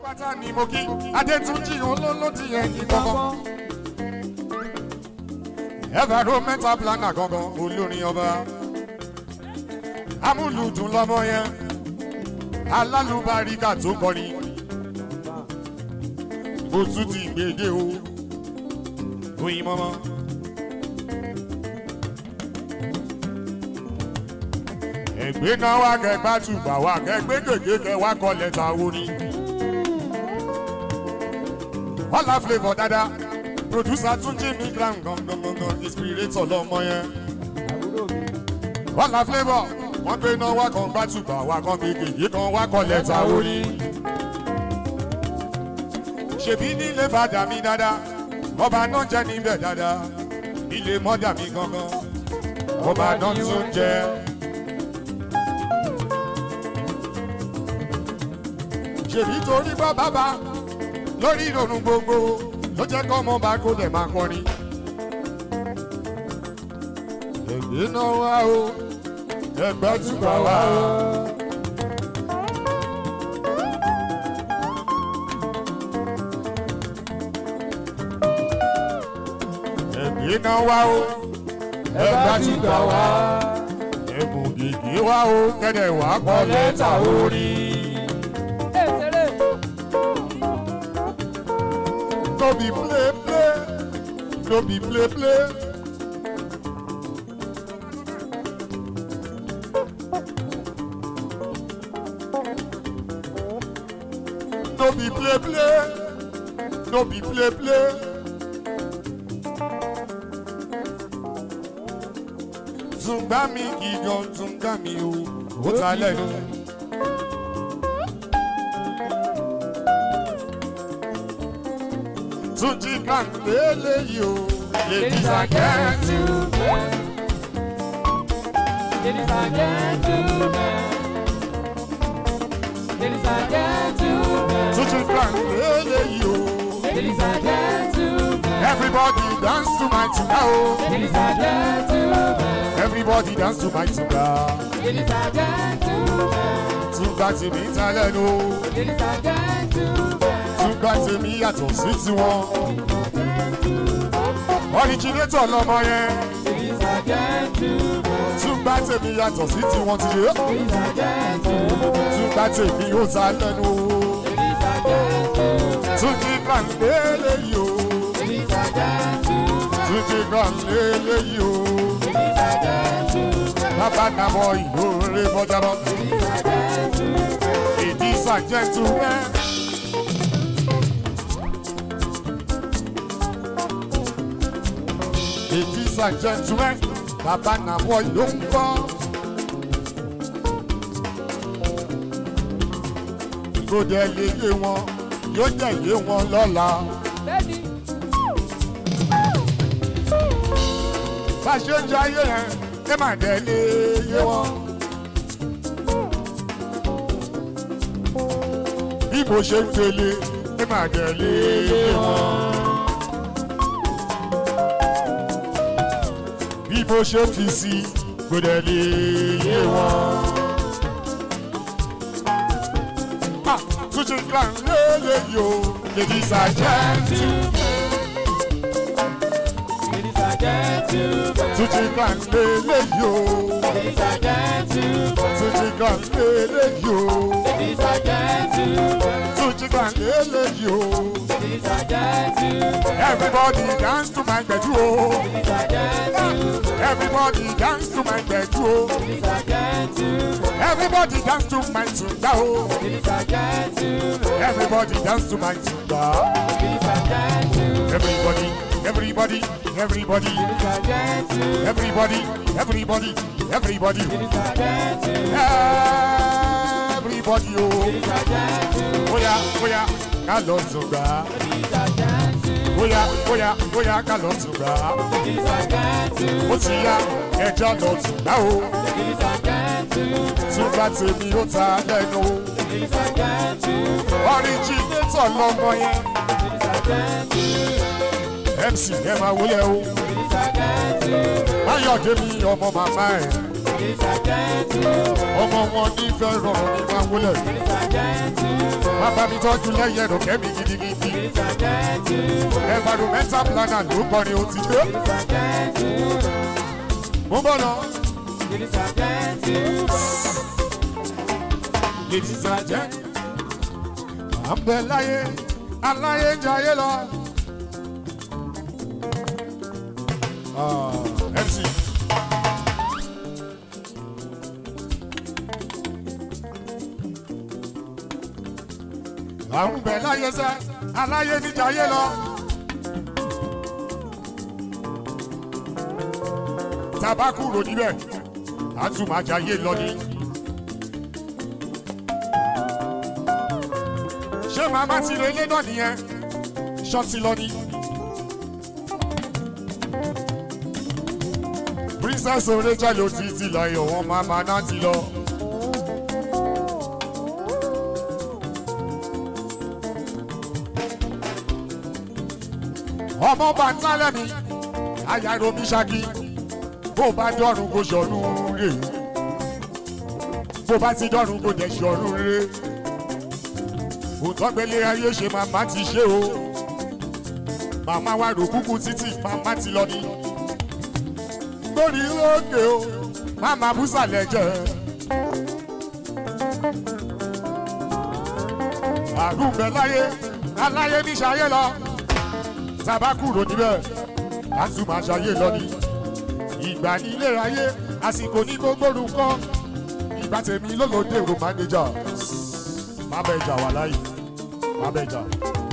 pátá ni mo kí adétúnjì olólódì ẹ̀yìn gangan. environmental planner gangan olórin ọba. amúlùdùn lọmọ yẹn alálùbáríkà tó kọrin. mo tún ti gbèdé o oyin mọ́mọ́. ẹgbẹ́ náà wá kẹgbà tùgbà wá kẹgbẹ́ gègé kẹ wá kọ lẹ́tà orin. Ọlá flavour dada producer Túnjí mi grand gangan gangan inspirator lọmọ yẹn. Ọlá flavour wọ́n gbé náà wá kan gbà tùgbà wá kan gbé gègé kan wá kọ lẹ́tà orin. Ṣèbí nílé fàdà mi dada ọba náà jẹ́ níbẹ̀ dada ilé mọ́dà mi gangan ọba náà tún jẹ́. ṣèbí torí bá bàbá lórí ìrònú gbogbo ló jẹ́ kọ́ ọmọ bá kó dẹ̀ máa kọrin. ẹgbẹ́ náà wá o ẹgbẹ́ túbà wá o. ẹgbẹ́ náà wá o ẹgbẹ́ túbà wá ẹ̀bùn gègé wá o kẹ́dẹ̀ wá kọ́ lẹ́tà orin. no be play play no be play play. no be play play no be play play. Tùngbà mi gigan tùngbà mi o, ó ta lẹ́nu. Túnjí kan lélẹ́yìí o, ladies and gentlemen. Ladies and gentlemen. Ladies and gentlemen. Túnjí kan lélẹ́yìí o. Ladies and gentlemen. Everybody dance to my tuba o. Ladies and gentlemen. Everybody dance to my tuba. Ladies and gentlemen. Tuba tèmi ta lẹ́nu o. Ladies and gentlemen. Tuba tèmi yàtọ̀ sí tiwọn. Originator lọmọ yẹn. Ladies and gentlemen. Tuba tèmi yàtọ̀ sí tiwọn ti yé. Ladies and gentlemen. Tuba tèmi ó ta lẹ́nu o. Ladies and gentlemen. Túnjí kan lélẹ́yìí o. Ladies and gentlemen. Túnjí kan lélẹ́yìí o. Ladies and gentlemen. Bàbá nàbọ̀ ìlú rẹ̀ bọ́jábọ̀. Ladies and gentlemen. Ladies and gentlemen. Ladies and gentlemen, bàbá nàbọ̀ ló ń bọ̀. Kó dẹ̀ lè yé wọn, yóò dẹ̀ yé wọn lọ́la. Bẹ́ẹ̀ni. Bá a ṣe ń jẹ ayé yẹn, ẹ má dẹ̀ lè yé wọn. Bí mo ṣe ń gbélé, ẹ má dẹ̀ lè yé wọn. bí mo ṣe fi sí kò dẹ̀ lè yé wọn. Ah, Túnjí kan lélẹ́yìí o, ladies and gentlemen. Ladies and gentlemen. Túnjí kan lélẹ́yìí o, Ladies and gentlemen. Túnjí kan lélẹ́yìí o, Ladies and gentlemen. Túnjí kan lélẹ́yìí o. Ladies and gentlemen. Everybody dance to my gbedu o. Ladies and gentlemen. Everybody dance to my gbedu o. Ladies and gentlemen. Everybody dance to my tunda o. Ladies and gentlemen. Everybody dance to my tunda. Ladies and gentlemen. Everybody, everybody, everybody, Ladies and gentlemen. everybody, everybody, everybody, Ladies and gentlemen. everybody, oh, Ladies and gentlemen. oya, oya, ká lọ tùgbà, Ladies and gentlemen. oya, oya, oya, ká lọ tùgbà, Ladies and gentlemen. ó ti yá, ẹja lọ tùgbà o, Ladies and gentlemen. tùgbà tèmi ó ta lẹ́nu o, Ladies and gentlemen. originator lọmọ yẹn, Ladies and gentlemen. MC ẹ máa wúlẹ̀ o, Ladies and gentlemen. Máyọ̀dé mi ọmọ màmá ẹ̀, Ladies and gentlemen. ọmọ wọn nífẹ̀ẹ́ rọrùn ní máa wúlẹ̀. Ladies and gentlemen. bàbá mi tọ́jú lẹ́yìn ẹ̀rọ kẹ́mi gidigidi Ladies and gentlemen. environmental planner ló kọrin ó ti dé Ladies and gentlemen. mo bọ̀ lọ. Ladies and gentlemen. ladies and gentlemen. à ń bẹ láyé aláyé ń jayé lọ. Ah, MC. à ń bẹ láyé sẹ́ aláyé ń jayé lọ. tàbá kúrò níbẹ̀ a tún máa jayé lọ ní. ṣé màmá ti lè lé náà nìyẹn ṣọ́ọ̀tì lọ ní. princess oreja ló ti ti lọ ìwọ̀n màmá náà ti lọ. ọmọ bàtà lẹ́mi ayáro mi ṣáàkì bó bá dọ́rùn kó ṣọ̀run rè bó bá ti dọ́rùn kó jẹ́ ṣọ̀run rè òtọ́gbẹ́lé ayé ṣe màmá ti ṣe o màmá wa rò kúkú títì màmá ti lọ ní. lórí òkè o màmá búsàlẹ̀ jẹ́. àrùn bẹ láyé aláyé ní ṣayé lọ tàbá kúrò níbẹ̀ láti máa ṣayé lọ ní. ìgbà ní ilé ayé àsìkò ní gbogbo orúkọ ìgbà tèmi lólódé ro mánéjà má bẹ jà wà láyé má bẹ jà.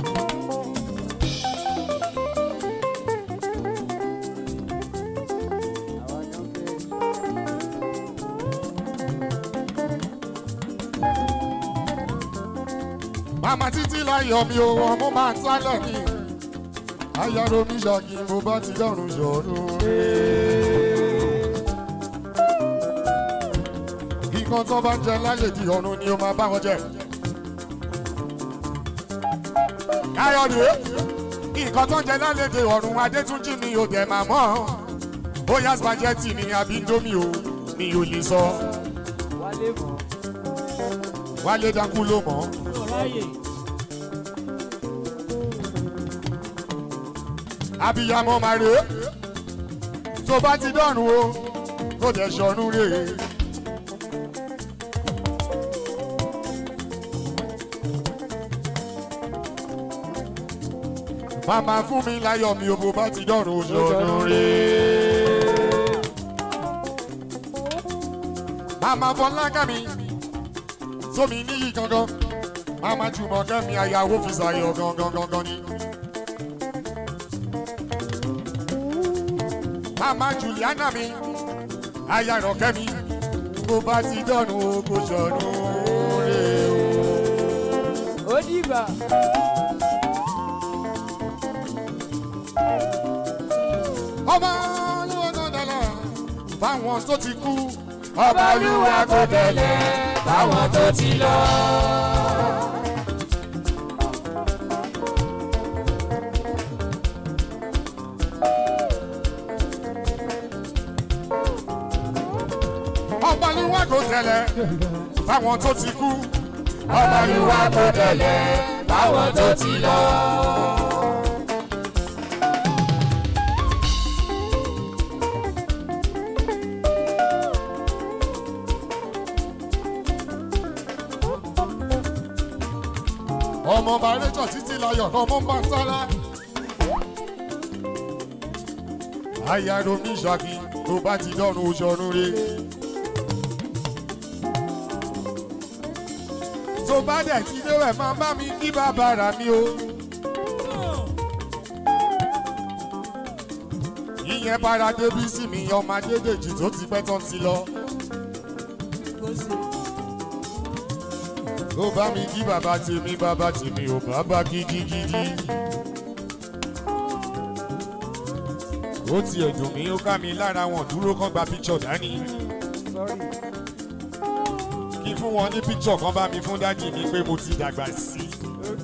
màmá títí láyọ̀ mi ò wọ́n mo máa ń sálẹ̀ mi. ayáró mi ṣàkí mo bá ti dọ̀rùn ṣọ̀run kíkan tó bá ń jẹ lálejò ọ̀run ni ó máa bá wọn jẹ. káyọ̀dé nǹkan tó ń jẹ lálejò ọ̀run adétúnjì mi ò dẹ̀ máa mọ́ bóyá spaghetti ni àbí indomie o mi ò lè sọ Wálé mọ̀. wálé dákú ló mọ̀ Ráyè. abiyamọ máa rè é tó bá ti dọ̀rùn o kó dẹ̀ ṣọ̀run rè é. màmá fún mi láyọ̀ mi ò bó bá ti dọ̀rùn o ṣọ̀run rè é. màmá fọlákàmí sómi níyì gangan màmá jùmọ̀ kẹ́mi àyàwó fi ṣàyọ̀ gangan gangan ni. màmá juliana mi ayàrọ̀ kẹ́mi bó bá ti dọ̀rùn o kò ṣọ̀run rè o. Ó dìbà. ọba olúwa tó dẹ̀lẹ̀ fáwọn tó ti kú ọba olúwa tó dẹ̀lẹ̀ Báwọn tó ti lọ. ọba olúwa tó dẹ̀lẹ̀ fáwọn tó ti kú ọba olúwa tó dẹ̀lẹ̀ Báwọn tó ti lọ. ọmọ bàrẹ́jọ títí láyọ̀ ọmọ bá ń sára. ayáro mi ṣàkí tó bá ti dọ́run oṣọ̀run re. tó bá dẹ̀ ti déwẹ̀ máa bá mi kí bàbá rà mí o. ìyẹn bára débi sí mi ọmọ adédèjì tó ti pẹ́ tán ti lọ. ó bá mi kí bàbá tèmi bàbá tèmi ò bàbá gidigidi. ó tiẹ̀ dùn mí ó ká mi lára wọn dúró kán gba píṣọ̀ dání. kí n fún wọn ní píṣọ̀ kan bá mi fún dádì mi pé mo ti dàgbà sí i.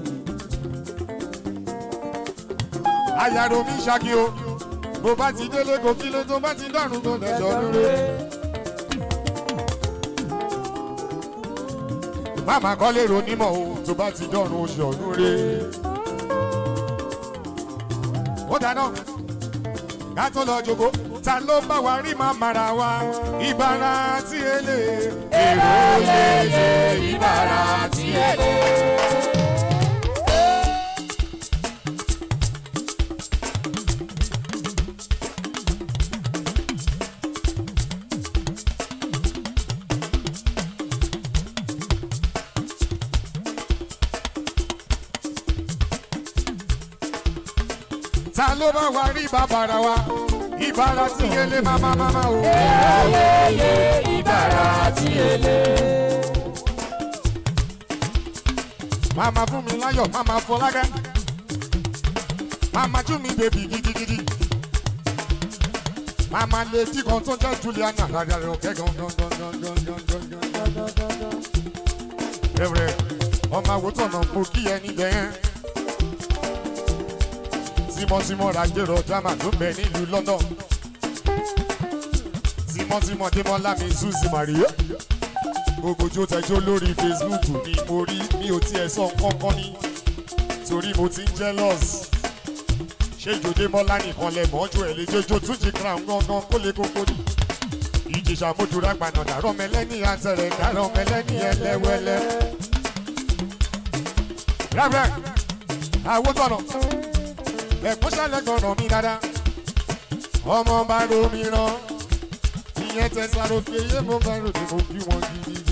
ayàrá mi ṣáàkì o bó bá ti délé kò kí ló tó bá ti dọ̀rùn tó lẹ́jọ́ lóore. máma kọ́ lérò onímọ̀ o tó bá ti dọ̀run oṣù ọ̀run re. ó dáná ká tó lọ jogo ta ló bá wa rí máa mara wa ìbára tí ele. èrò yeye ìbára tí ele. ta ló bá wa rí bàbàrà wa ìbára tí ele máma máma o. Ayẹyẹ ìbára tí ele. Mama fún mi láyọ̀, mama fọlákẹ́. Mama jú mi bèbí gidigidi. Mama lè dí kan tó jẹ́ Juliana rárá rẹ̀ ọ̀kẹ́ gan gan gan gan gan gan gan gan gan gan gan. Rẹ̀rẹ̀ ọmọ àwòtọ́nà kò kí ẹ níbẹ̀ yẹn. Tímọ́tímọ́ rajero drama tó bẹ nílùú London. Tímọ́tímọ́ Démọ́lá mi Suzy Maria gbogbo tí ó tẹjọ́ lórí facebook ni mo rí mi ò tiẹ̀ sọ kankan ní torí mo ti ń jealous ṣé ìjòdè mọ́lá nìkan lẹ mọ́jú ẹ̀ lè jẹjọ́ tún jí crown gangan kó lè kókó ní. ìjìṣà mojúra gbaná dàrọ́ mẹlẹ́ni àtẹ̀rẹ̀ dàrọ́ mẹlẹ́ni ẹlẹ́wẹ́lẹ́. rẹ́rẹ́ àwọn tọ̀nà ẹ̀kún ṣẹlẹ̀ gbọ̀nà mi dáadáa ọmọ bá romi rán ìyẹn tẹ̀sán òkè yé mo bá ròde mo bí wọn gidigidi.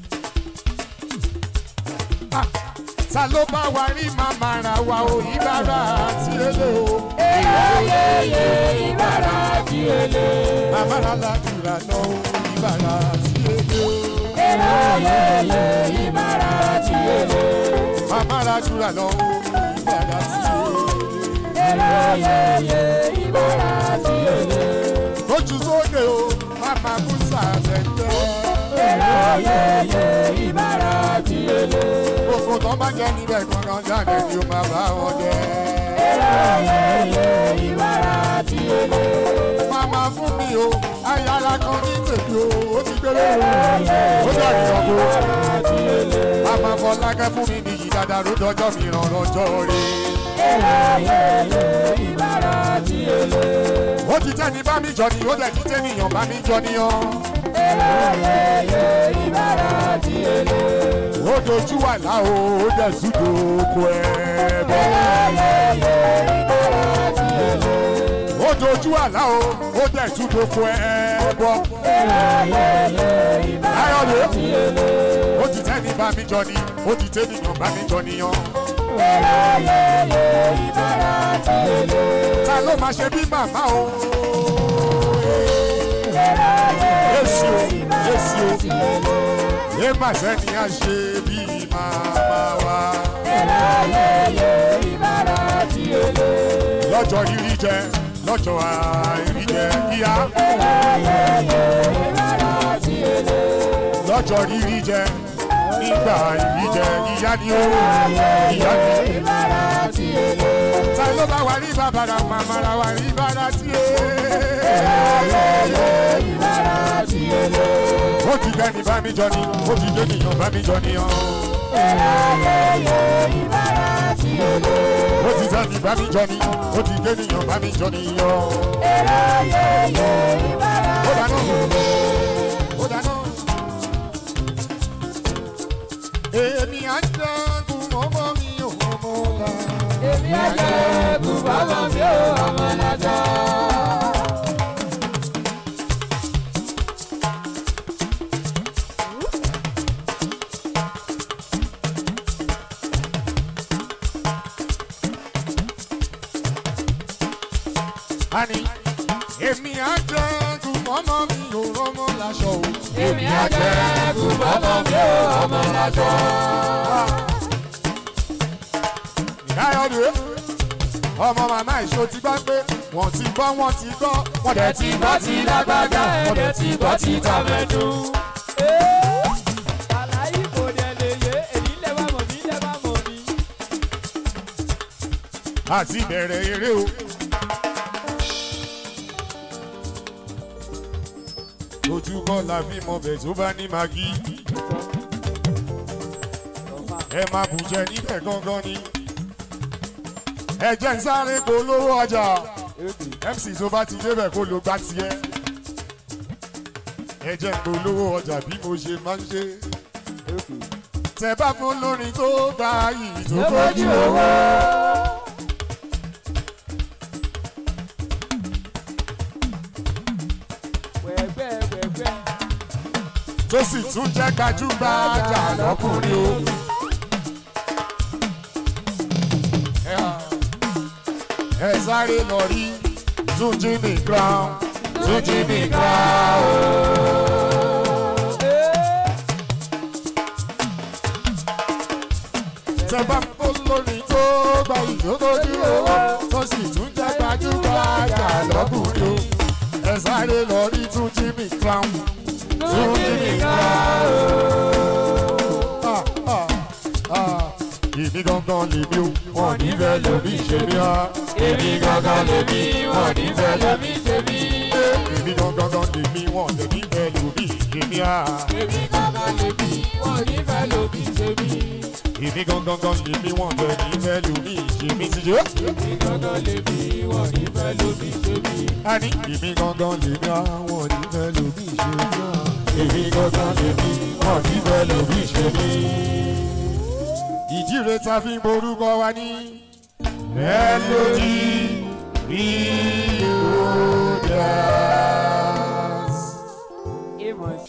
Ah, ta ló bá wa rí màmá ra wa o ìbára àti èlé o. Ayẹyẹ ìbára tí ele. màmá ra ládùúrà lọ o ìbára àti èlé o. Ayẹyẹ ìbára tí ele. màmá ra dùúrà lọ o ìbára àti èlé. Ayẹyẹ ìbára tí ele. lójú sóde o màmá musa tẹ̀tẹ̀. Ayẹyẹ ìbára tí ele. gbogbo tó bá jẹ́ níbẹ̀ gangan jáde ni ó máa bá wọn jẹ́. Ayẹyẹ ìbára tí ele. màmá fún mi o ayára kan ní tèmi o ó ti gbélé o ó dàbí ọkọ. Tí ele. màmá fọlákẹ́ fún mi nìyí dáadáa ló dọjọ́ mi ràn lọ́jọ́ rí. Ayẹyẹ ìbára tí ele. ó ti tẹ́ni bá mi jọ ni ó dẹ̀ ti tẹ́nìyàn bá mi jọ níyàn. Ayẹyẹ ìbára tí ele. ó dojú wà láwo ó dẹ̀ súdò oko ẹ̀ bọ̀. Ayẹyẹ ìbára tí ele. ó dojú wà láwo ó dẹ̀ súdò oko ẹ̀ bọ̀. Ayẹyẹ ìbára láyọ̀dé tí ele. ó ti tẹ́ni bá mi jọ ni ó ti tẹ́nìyàn bá mi jọ níyàn. Ayẹyẹ ìbára tí ele. ta ló máa ṣe bí màmá o. Yéṣu o, Yéṣu o, yé má sẹ́ni á ṣe bí màmá wa. Ayẹyẹ ìbára tí ele. Lọ́jọ́ rírí jẹ, lọ́jọ́ àìrí jẹ kíá. Ayẹyẹ ìbára tí ele. Lọ́jọ́ rírí jẹ, nígbà àìrí jẹ ìyá ni ó. Ìyá ni ó. Ìbára tí ele. Ta ló bá wa rí bàbàrà màmá ra wa rí bàrà tí é. Ayẹyẹ ìbára tí ele. Ó ti dẹ́ni bá mi jọ ni, ó ti dé nìyàn bá mi jọ níyàn. Ayẹyẹ ìbára tí ele. Ó ti dẹ́ni bá mi jọ ni, ó ti dé nìyàn bá mi jọ níyàn. Ayẹyẹ ìbára Ó dáná. Ó dáná. Èmi á jẹ́gun ọmọ mi ò mọ̀ la. Èmi àjẹ́ bùbọ́mọ mi ò ọmọ lájà. Àní èmi á jẹ́gun ọmọ mi ò rọ́mọ láṣọ o. Èmi àjẹ́ bùbọ́mọ mi ò ọmọ lájà. Káyọ̀dé ọmọ màmá ìṣó ti gbọ́ pé wọ́n ti gbọ́ wọ́n ti gbọ́ wọ́n dẹ̀ ti Ẹ̀tí gbọ́ ti lágbájá, ẹ̀dẹ̀ ti gbọ́ ti tàmẹ́dù. Àlàyé kò dẹ̀ lè yé, èyí lè wá mọ̀ mí, lè wá mọ̀ mí. àti ìbẹ̀rẹ̀ eré o. ojú kọ́ la fi mọ bẹ̀ tó bá ní magi. ẹ máa bù jẹ níbẹ̀ gangan ni ẹ jẹ́ ń sáré polówó ọjà mc tó bá ti débẹ̀ kó ló gbá tiẹ̀ ẹ jẹ́ ń polówó ọjà bí mo ṣe máa ń ṣe tẹ bá fún lórin tó gbá yìí tó bójú owó. wẹ̀gbẹ́ wẹ̀gbẹ́. tó sì tún jẹ́ gbajúgbajà lọ́kùnrin o. ẹ sáré lọ rí túnjí mi crown túnjí mi crown. tẹ bá fún lórin tó gba ìdókòjú owó tó sì tún jẹ́ gbajúgbajà lọ́kùnrin o. ẹ sáré lọ rí túnjí mi crown túnjí mi crown. Ah, ah, ah. èmi gangan lèmi o wọn nífẹ̀ẹ́ lómi ṣe mí ha. èmi gangan lèmi wọn nífẹ̀ẹ́ lómi ṣe mí. èmi gangan lèmi wọn lè nífẹ̀ẹ́ lómi ṣe mí ha. èmi kankan lè bí wọn ò ní fẹ́ lóbi ṣe mí. èmi gangan lèmi wọn lè nífẹ̀ẹ́ lómi ṣe mí ti jẹ́. èmi kankan lè bí wọn ò ní fẹ́ lóbi ṣe mí. a ní èmi gangan lèmi àwọn nífẹ̀ẹ́ lómi ṣe mí ha. èmi gangan lèmi wọn nífẹ̀ẹ́ lómi ṣe mí. ìdí rẹ̀ ta fi ń borúkọ wa ní melody reloaders. Amos.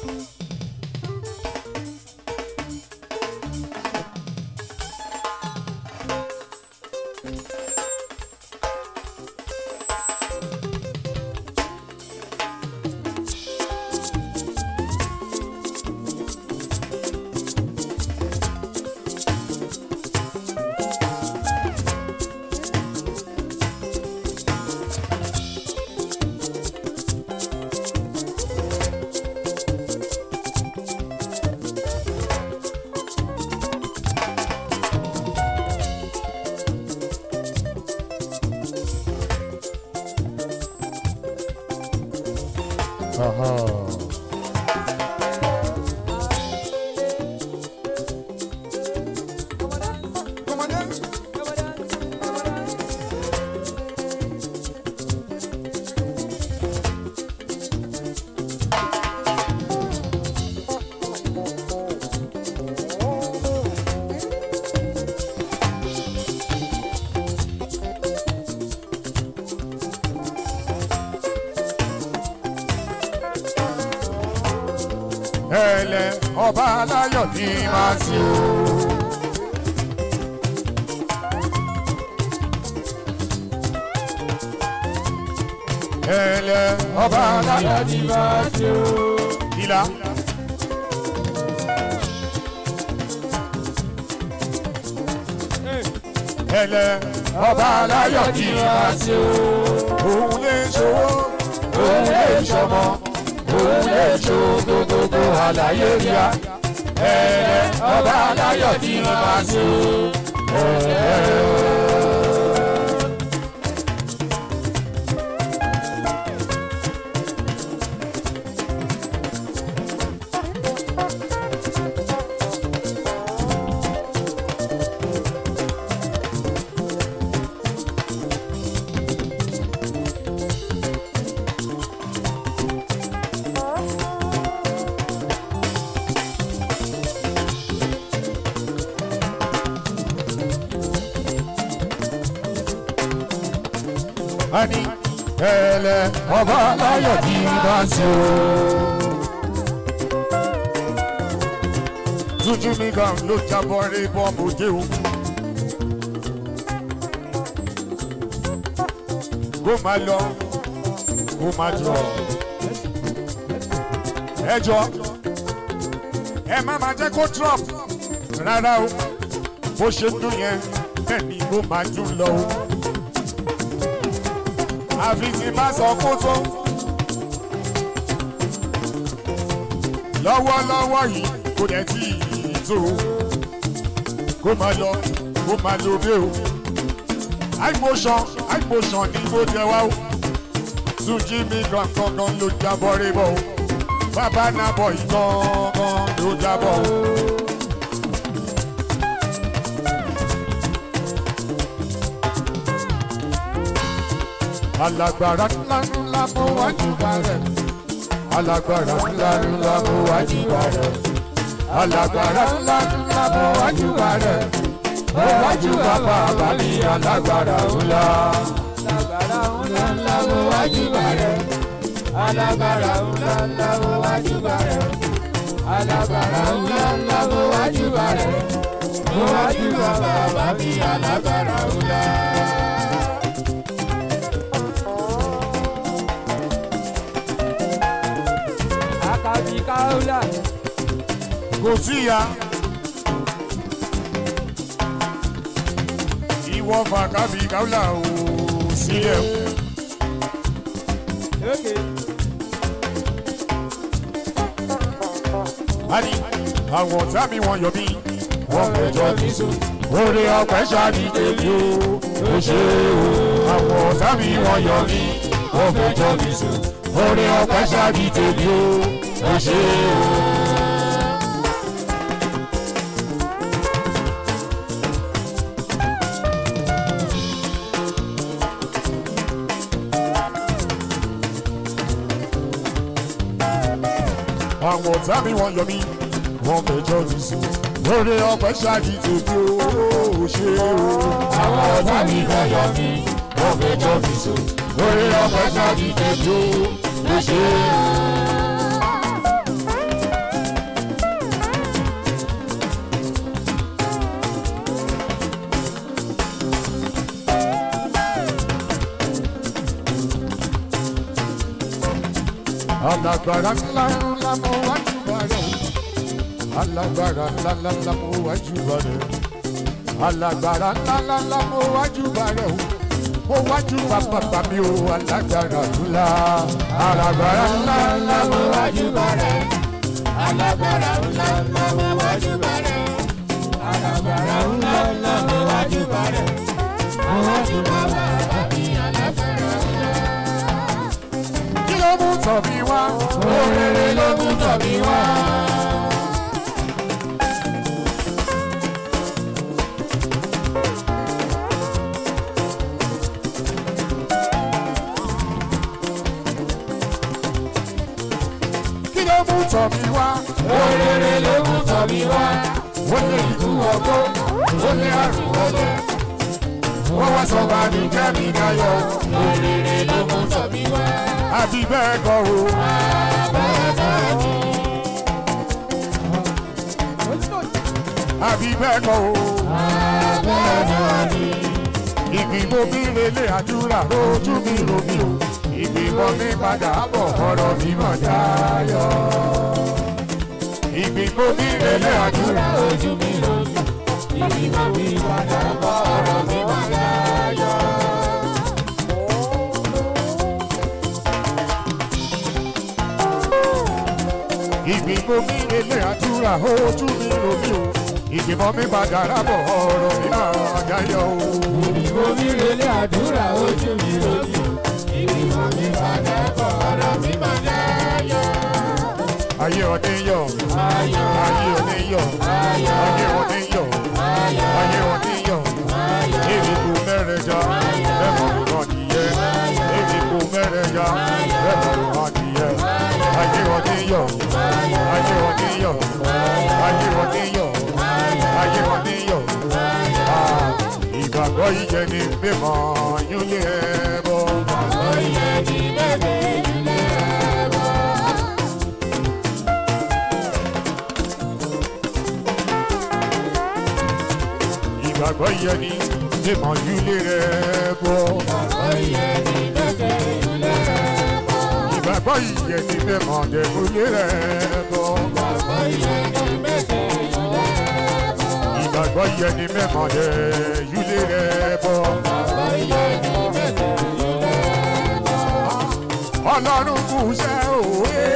ẹlẹ ọba aláyọ̀ ní máa ti o. ẹlẹ ọba aláyọ̀ ní máa ti o. ìlà. ẹlẹ ọba aláyọ̀ ní máa ti o. òun lè ṣòwò òun lè ṣọmọ òun lè ṣo gbogbogbò àlàyé ríà ẹ̀ẹ́ ọba aláyọ̀ ní máa ṣe o. Ani ẹlẹ ọba aláyọ̀ ní máa ṣe o. Túnjí mi gan ló jábọ̀ rí bọ́ọ̀mù déhùn. Kó máa lọ, kó máa jọ. Ẹ jọ, ẹ má máa jẹ́ kó drop rárá o. Bó ṣe dún yẹn, bẹ́ẹ̀ ni kó máa dún lọ o àfi tí bá sọ kó tó. lọ́wọ́lọ́wọ́ yìí kò dẹ̀ tí ì tó kó máa lọ kó máa lo bí o. high motion high motion ni mo jẹ wá o. Túnjí mi gangan ló jábọ̀ rí bọ̀ o. bàbá náà bọ̀ yìí gangan ló jábọ̀ o. alágbára ńlá ńlá mo wájú bá rẹ̀ alágbára ńlá ńlá mo wájú bá rẹ̀ alágbára ńlá ńlá mo wájú bá rẹ̀ mo wájú bá bàbá mi alágbára ńlá. alágbára ńlá ńlá mo wájú bá rẹ̀ alágbára ńlá ńlá mo wájú bá rẹ̀ alágbára ńlá ńlá mo wájú bá rẹ̀ mo wájú bá bàbá mi alágbára ńlá. akabi kaula kò síya. ìwọ fàkàbí káwùlà ò sílẹ̀ o. okay. Ani àwọn ọ̀tá mi wọ́n yọ mí. Wọ́n fẹjọ́ mi sùn. Orí ọpẹ́ ṣáàdì tèmi o. Ó ṣe o. Àwọn ọ̀tá mi wọ́n yọ mí. Wọ́n fẹjọ́ mi sùn. Orí ọpẹ́ ṣáàdì tèmi o. Ó ṣe o. àwọn ọ̀tá mi wọ́n yọ mí wọ́n fẹjọ́ mi sùn lórí ọpẹ́ ṣáàdì tèmi ó ṣe o. àwọn ọ̀tá mi wọ́n yọ mí wọ́n fẹjọ́ mi sùn lórí ọpẹ́ ṣáàdì tèmi ó ṣe o. alágbára ńlá ńlá mo wájú bàrẹ̀ alágbára ńlá ńlá ńlá mo wájú bàrẹ̀ alágbára ńlá ńlá ńlá mo wájú bàrẹ̀ o mo wájú bàbá mi o alágbára ńlá alágbára ńlá ńlá mo wájú bàrẹ̀ alágbára ńlá ńlá mo wájú bá rẹ̀ alágbára ńlá ńlá mo wájú bá rẹ̀ mo wájú bá bàbá mi alágbára ńlá. kí ló mú tọ̀ mí wá Orere ló mú tọ̀ mí wá. kí ló mú tọ̀ mí wá Orere ló mú tọ̀ mí wá. ó lé ikú ọgbó ó lé àrùn ọlẹ wọ́n wá sọ bá mi jẹ́ mi dáyọ̀ Orere ló mú tọ̀ mí wá. àbí bẹ́ẹ̀ kọ́ o. àbí bẹ́ẹ̀ kọ́ o. ìgbìmọ̀ mi relé àdúrà lójú mi lómi o. ìgbìmọ̀ mi padà bọ̀ ọ̀rọ̀ mi mọ̀ dáyọ̀. ìgbìmọ̀ mi relé àdúrà Ojú mi lójú, ìgbìmọ̀ mi padà bọ̀ ọ̀rọ̀ mi wá láyọ̀. ìgbìmọ̀ mi relé àdúrà lójú mi lómi o. ìgbìmọ̀ mi padà bọ̀ ọ̀rọ̀ mi mọ̀ dáyọ̀ o. Ìgbìmọ̀ mi relé àdúrà ojú mi lójú, ìgbìmọ̀ mi padà bọ̀ ọ̀rọ̀ mi wá láyọ̀. ayé ọdẹ yọ Ayọ̀, ayé ọdẹ yọ ayọ̀, ayé ọdẹ yọ ayọ̀, ayé ọdẹ yọ. ayọ̀. Èmi kò mẹ́rẹ̀ẹ́jà ẹ̀mọ̀ nǹkan nìyẹn. Èmi kò mẹ́rẹ̀ẹ́jà ẹ̀mọ̀ nǹkan nìyẹn. Ayé wọn ní yọ̀, ayé wọn ní yọ̀, ayé wọn ní yọ̀, ayé wọn ní yọ̀. Ah, Ìgbàgbọ́ yíyẹ ni mímọ́ yúlé ẹ bọ̀. Oyè ní bèbè ilé ẹ̀bọ̀. Ìgbàgbọ́ yíyẹ ni mímọ́ yúlé ẹ bọ̀. Oyè ní bèbè ilé ẹ̀bọ̀. Ìgbàgbọ́ yíyẹ ni mímọ́ dẹ̀kúlé ẹ bọ̀. Oyè ní bèbè ilé ẹ̀bọ̀. ìgbàgbọ́ yẹ ni mẹ́mọ̀ dẹ yúlé rẹ bọ̀. Oyè ní bèbè ilé ẹ̀bọ̀. ọlọ́run kù ṣẹ́ òwe.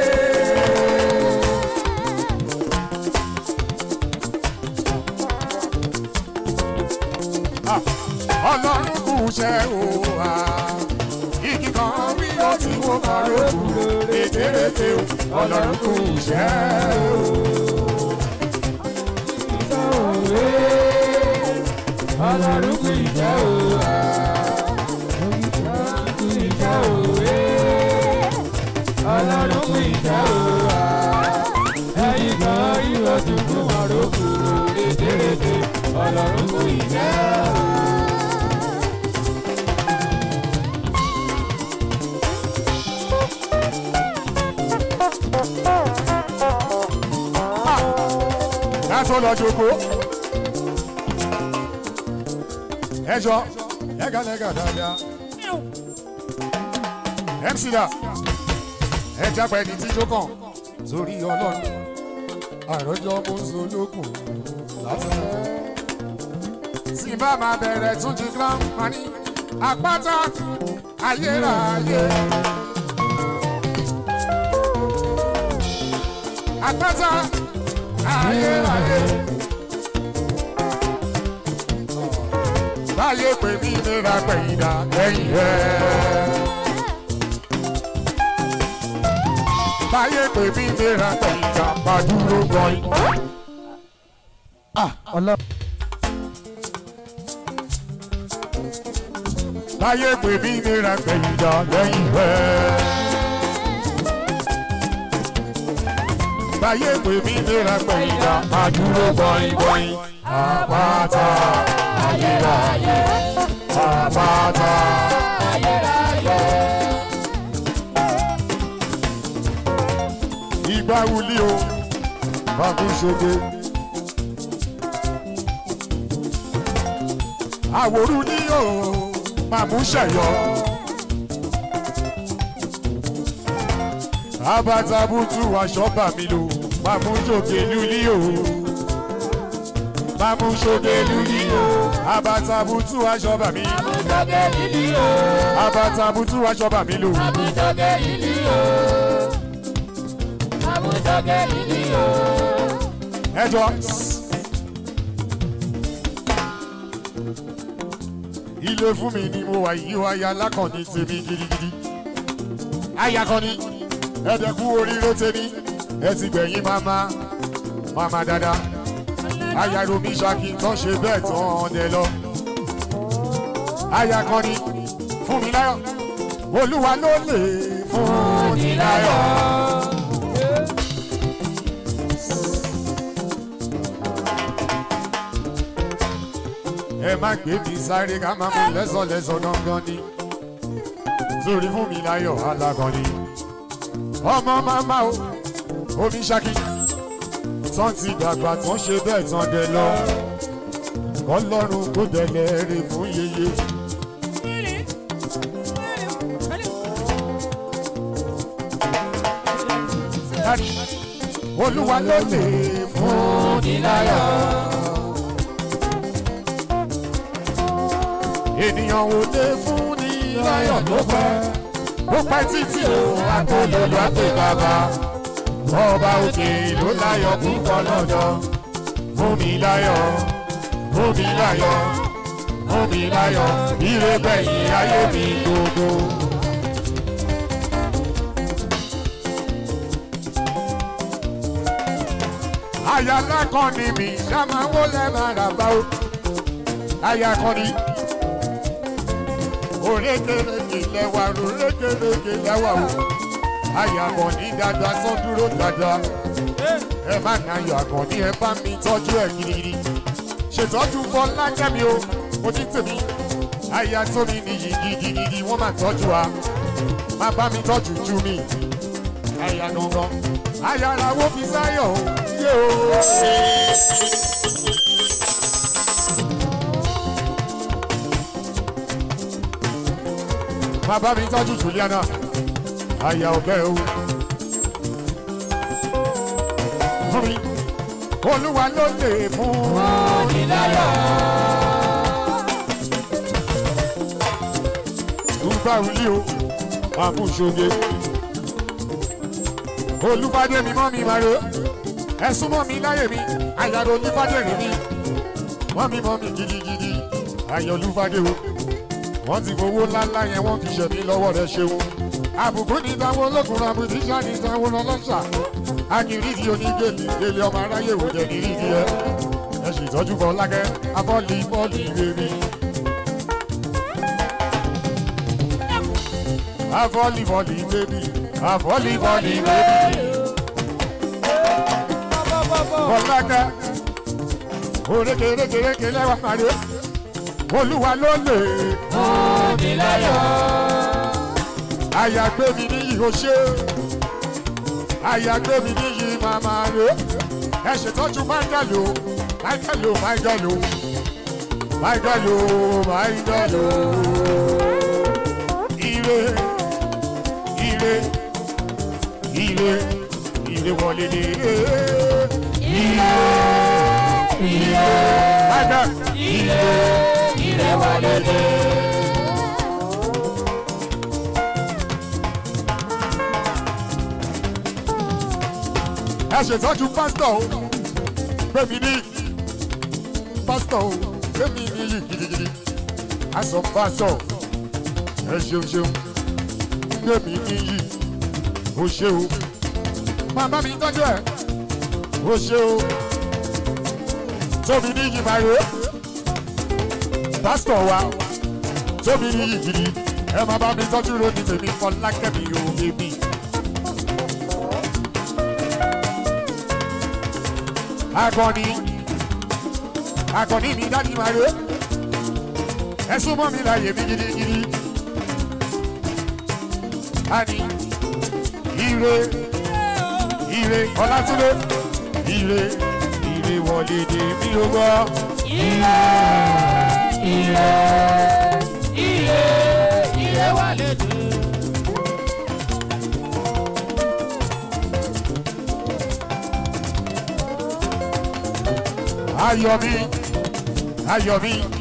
Ah, ọlọ́run kù ṣẹ́ òwa. igi kan bí ó ti wó kan lókù ètèrètè o. ọlọ́run kù ṣẹ́ o. òwe ọlọ́run kù ìjẹ́ òwà. òwe ọlọ́run kù ìjẹ́ òwà ẹ̀yìn kan ìwọ tún fún ọ̀rọ̀ kù rédèrèdè ọlọ́run kù ìjẹ́ òwà. Láti lọ jòkó. Ẹ jọ, lẹ́gàlẹ́gà dáadáa. MC da, ẹ jápa ẹni tí jó kàn torí ọlọ́run. Àròjọ mo ń solókùn láti lọ. Tí bá máa bẹ̀rẹ̀ tún jí gbọ́n, máa ní àpáta ayérayé. Àpáta ayérayé. Báyé pè mí nira gbẹ̀yìndà lẹ́yìn rẹ̀. Báyé pè mí nira gbẹ̀yìndà pàdúró gbọ̀yìn. Báyé pè mí nira gbẹ̀yìndà lẹ́yìn rẹ̀. Báyé pè mí nira gbẹ̀yìndà pàdúró gbọ̀yìn gbọ̀yìn. Àpáta ayérayé. Àpáta ayérayé. ìgbà wuli o bàbá ṣoge. àwòrú ní o màmú ṣẹ̀yọ. abatabutu aṣọ bà mí lò màmú ṣoge lulí o. màmú ṣoge lulí o. abatabutu aṣọ bà mí. àmújọgẹ́ ìlú o abatabutu aṣọ bà mí lò. àmújọgẹ́ ìlú o àmújọgẹ́ ìlú o. ẹjọ. ilé fún mi ni mo wà yí aya lákànní tèmi gidigidi. aya kan ní ẹ̀ẹ́dẹ̀kú oríire tèmi ẹ ti gbẹ̀yìn mama mama dada. aya romi ṣaki tán ṣe bẹ́ẹ̀ tán ọ̀dẹ lọ. aya kan ní fún mi láyọ̀ olúwa ló lè fún ni láyọ̀. ẹ má gbé mi sáré ká má mú lẹ́sọ̀lẹ́sọ̀ gangan ni sórí fún mi láyọ̀ alágan ni ọmọ màmá o omi ṣákí tán ti dàgbà tán ṣe bẹ́ẹ̀ tán dẹ lọ kọlọ́run kó dẹ̀lẹ̀ rè fún yeye. olúwa ló lè fún ni láyọ̀. ènìyàn ò lè fún ní láyọ̀ tó pẹ́ ó pẹ́ títí o àtòlòlò àti bàbá ọba òkè ló láyọ̀ púpọ̀ lọ́dọ̀ fún mi láyọ̀ fún mi láyọ̀ fún mi láyọ̀ ire gbẹ̀yìn ayé mi gbogbo. àyà lákọ̀ọ́ni mi ṣá máa ń wọlé máa rà bá o àyà kọ́ni orékèrèkè lẹ́wà orékèrèkè lẹ́wà o àyàbọ̀ ní dáadáa sọ dúró dáadáa ẹ má nà ayọ̀ àgàn ní ẹ bá mi tọ́jú ẹ̀ gidigidi ṣètọ́jú fọlá kẹ́mi o mo ní tèmi àyà tó mi nìyí gidigidi wọ́n máa tọ́jú wa má bá mi tọ́jú ju mi àyà gangan àyà làwọn fi sáyọ̀ o yé o. má bá mi tọ́jú Juliana àyà ọ̀bẹ o. fún mi olúwa ló lè fún ní láyọ̀. Dùgbà wuli o, àmú ṣoge. Olúfadé mi mọ́ mi máa ro. Ẹ súnmọ́ mi láyè mi, àyàrá Olúfadé rìn mi. Wọ́n mi mọ́ mi gidigidi, àyà Olúfadé o. Wọ́n ti fowó ńláńlá yẹn wọ́n fi ṣẹ̀mí lọ́wọ́ rẹ̀ ṣeun. Àbùkù ní táwọn olókùnrin àbùdíṣà ní táwọn ọlọ́ṣà. Akìrìdì onígèlè lélẹ̀ ọmọ aráyé wò jẹ́ nírídìí ẹ. Ẹ ṣètọ́jú Fọlákẹ́, afọ́lì bọ́ọ̀lì rere. a volley volley baby a volley volley baby Fọlákẹ́ orékerékeréke lẹ́wà pàdé olúwa ló lè Omi láyọ̀. àyàgbé mi níyì ó ṣe àyàgbé mi níyì màmá rè ẹ ṣètọ́jú Michael o Michael o Michael o Michael o Michael o ire ire ire ire wọlé dé ire ire Michael Ire ire wọlé dé. ẹ ṣètọ́jú pásítọ̀ o gbẹ̀mí ní pásítọ̀ o gbẹ̀mí ní yìí gidigidi aṣọ pásítọ̀ ẹ ṣeun ṣeun gbẹ̀mí ní yìí o ṣe o màmá mi tọ́jú ẹ̀ o ṣe o tóbi ní yìí báyìí pásítọ̀ wa tóbi ní yìí gidi ẹ máa bá mi tọ́jú lónìí tèmi Fọlákẹ́mi o èmi. akọni akọni mi dájú máa rè ẹ súnmọ́ mi láàyè mi gidigidi ani ire ire ọlátúndé ire ire wọlé dé mi ló gbọ́ Ire ire ire ire wọlé dé. ayọ̀ mi ayọ̀ mi